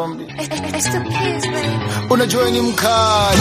dhambi. It's the kids, baby. Unajua ni mkali.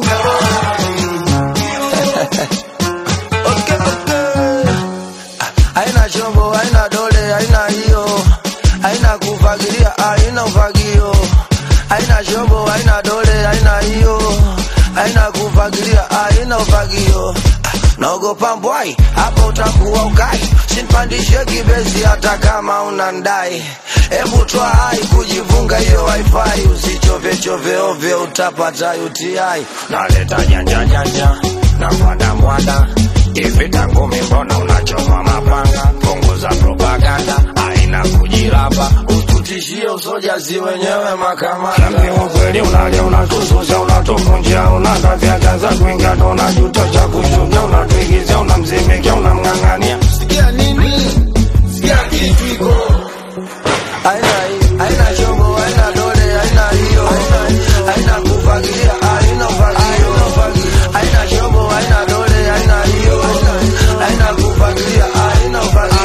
Okay, okay. Haina chombo, haina dole, haina hiyo, haina kufagilia, haina ufagio. Haina chombo, haina dole, haina hiyo, haina kufagilia, haina ufagio. Naogopa mbwai, hapa utakuwa ukai, sinpandishe kibezi hata kama unandai. Hebu toa hai kujifunga hiyo wifi, usichove chove ovyo, utapata UTI. naleta janja janja na mwada mwada hivi tangu mbona unachoma mapanga punguza propaganda aina kujilapa Ututishie usoja si wenyewe makamanda. Niambie ukweli unalia unatususa unatuvunjia unakafyakaza kuingia ndo unajuta cha kushuka unatuigizia unamzimikia unamng'ang'ania Sikia nini? Sikia kitu iko. Haina hii, haina chombo, haina dole, haina hiyo. Haina kufagilia, haina ufagio. Haina chombo, haina dole, haina hiyo. Haina kufagilia, haina ufagio.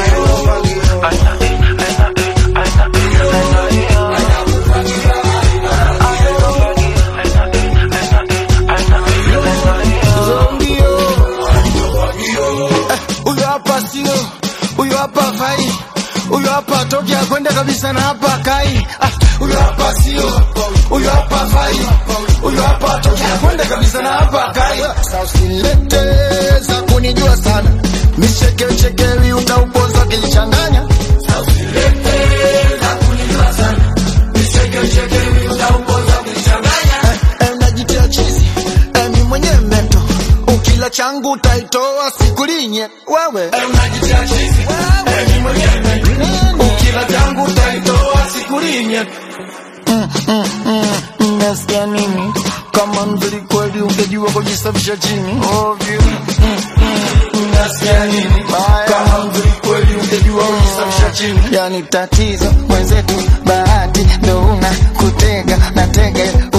Zombio. Eh, Huyo hapa sio, huyo hapa fai, huyo hapa toki akwenda kabisa na hapa kai. Ah, Huyo hapa sio, huyo hapa fai, huyo hapa toki akwenda kabisa na hapa kai. Sasa usilete za kunijua sana, michekecheke viunga upoza kilichanganya. Sasa usilete za kunijua sana, michekecheke viunga upoza kilichanganya. Eh, eh, najitia chizi, eh, mi mwenyewe mento ukila changu utaitoa sikulinye wewe eh, unajitia chizi eh, mi mwenyewe mento ukila changu utaitoa sikulinye Nasikia nini? Kama mzuri kweli ungejua kujisafisha chini ovyo. Nasikia nini? Kama mzuri kweli ungejua kujisafisha chini. Yani tatizo mwenzetu, bahati ndo una kutega na tege